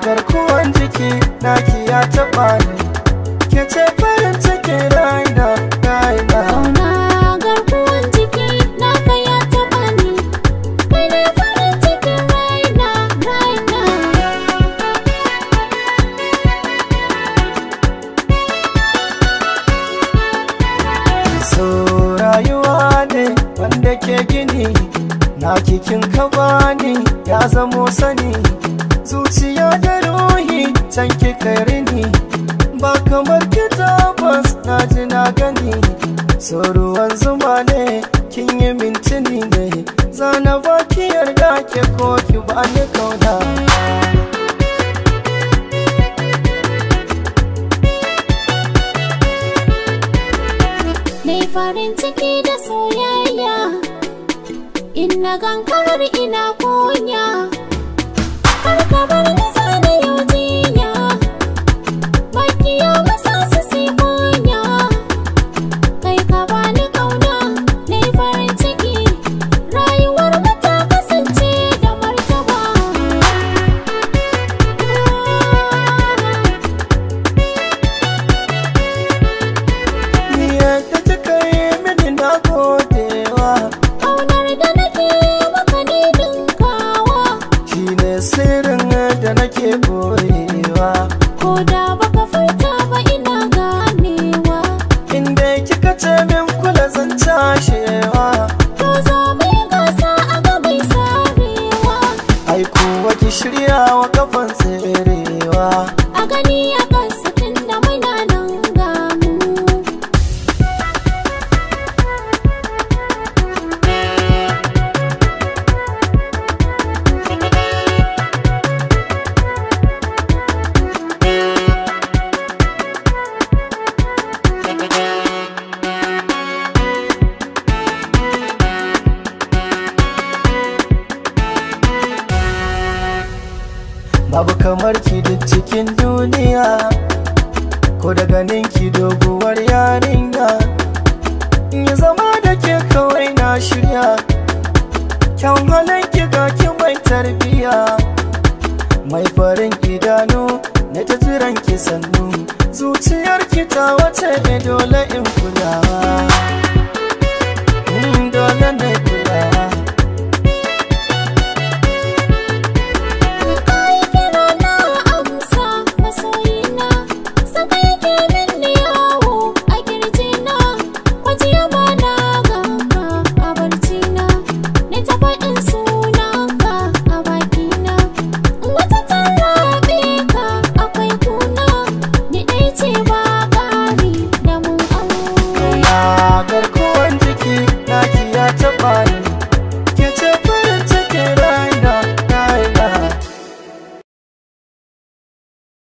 garkuwan jiki naki ya taɓa ni ke ce farin cikin raina raina Kauna garkuwan jiki naka ya taɓa ni Kai ne farin cikin raina raina so rayuwa ne wanda ke gini na kikin ka bani ya zamo sani zuciya da ruhi can kika rini ba kamar ki tabbas na ji na gani so ruwan zuma ne kin yi mintini ne zana ba ki yarda ke ko ki bani kauna Nai farin ciki da soyayya In na gankarar ina kunya Kar ka bar ni